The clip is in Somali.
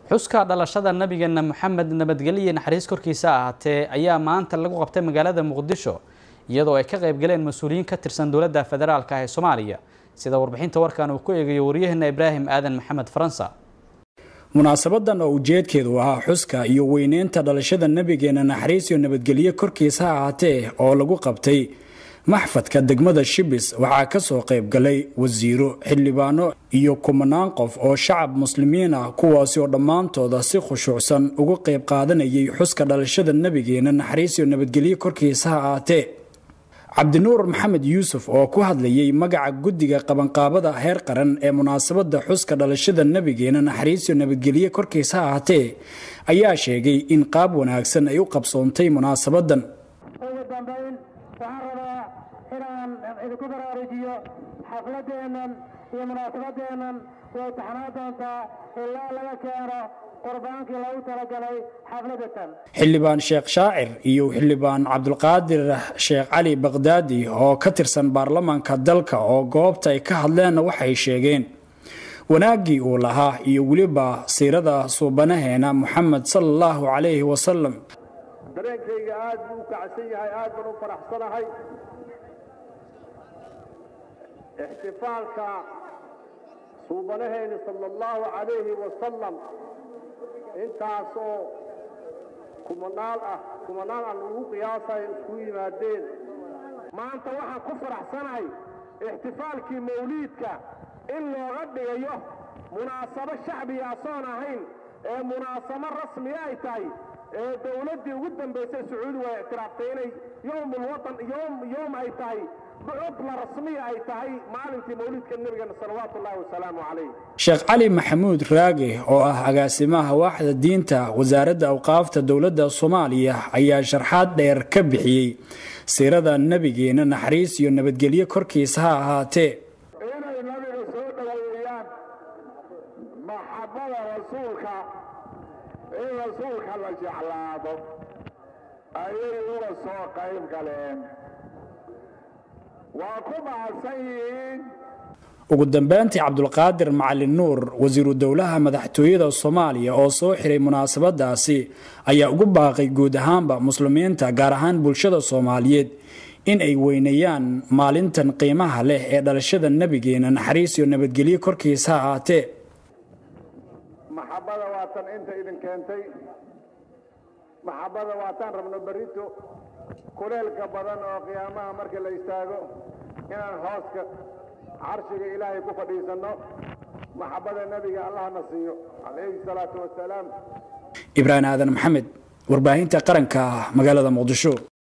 xuska dhalashada nabigeena moxamed nabadgelyo naxariis korkiisa ahaatee ayaa maanta lagu qabtay magaalada muqdisho iyadoo ay ka qayb galeen mas-uuliyiin ka tirsan dowladda federaalk ee soomaaliya sida warbixinta warkan uu ku eegayo waryaheena ibraahim aadan maxamed faransa munaasabadan oo ujeedkeedu ahaa xuska iyo weyneynta dhalashada nabigeena naxariis iyo nabadgelyo korkiisa ha ahaatee oo lagu qabtay maxfadka degmada shibis waxaa kasoo qayb galay wasiiro xildhibaano iyo kumanaan qof oo shacab muslimiin ah kuwaasi oo dhammaantooda si khushuucsan uga qayb qaadanayay xuska dhalashada nabigeena naxariis iyo nabadgelyo korkiisa ha ahaatee cabdinuur maxamed yuusuf oo ku hadlayay magaca guddiga qabanqaabada heer qaran ee munaasabada xuska dhalashada nabigeena naxariis iyo nabadgelyo korkiisa ha ahaatee ayaa sheegay in qaab wanaagsan ay u qabsoontay munaasabadan inaan idinku baraarujiyo xafladeennan iyo munaasabadeennan way taxnaa doontaa ilaa laga keeno qurbaankii lagu talagalay xafladatan xildhibaan sheekh shaacir iyo xildhibaan cabdulqaadir sheekh cali bakdaadi oo ka tirsan baarlamaanka dalka oo goobta ay ka hadleenna waxay sheegeen wanaaggii uu lahaa iyo weliba siirada suubanaheena moxamed sala allahu calayhi wasalam dareenkayga aad buu u kacsan yahay aad baan u faraxsanahay ixtifaalka suubanaheeni sala allahu calayhi wasalam intaasoo kumanaal ah kumanaal aan ugu qiyaasayo isku yimaadeen maanta waxaan ku faraxsanahay ixtifaalkii mawliidka in looga dhigayo munaasabo shacbiga asoon ahayn ee munaasabo rasmiya ay tahay ee dowladdii ugu dambaysay sacuudigu ay ictiraaftay inay yowmulwatan yowm yowm ay tahay bucudla rasmiya ay tahay maalintii mawliidka nebigeena salawaatu ullahi wasalaamu calayh sheekh cali maxamuud raage oo ah agaasimaha waaxda diinta wasaaradda awqaafta dowladda soomaaliya ayaa sharxaad dheer ka bixiyey siirada nebigeena naxariis iyo nabadgelyo korkiisa ha ahaatee inay nabiga soo dhoweeyaan maxabada rasuulka in rasuulka la jeclaado ayay uga soo qayb galeen waa ku mahadsan yihiin ugu dambeyntii cabdulqaadir macalin nuur wasiiru dowlaha madaxtooyada soomaaliya oo soo xiray munaasabadaasi ayaa ugu baaqay guud ahaanba muslimiinta gaar ahaan bulshada soomaaliyeed in ay weyneeyaan maalintan qiimaha leh ee dhalashada nebigeena naxariis iyo nabadgelyo korkiisa ha ahaatee maxabada waatan inta idin keentay maxabada waataan rabno berrito kuleelka badan oo qiyaamaha markii la istaago inaan hooska carshiga ilaahay ku fadhiisanno maxabada nebiga allahna siiyo calayhi salaatu wasalaam ibraahim aadan maxamed warbaahinta qaranka magaalada muqdisho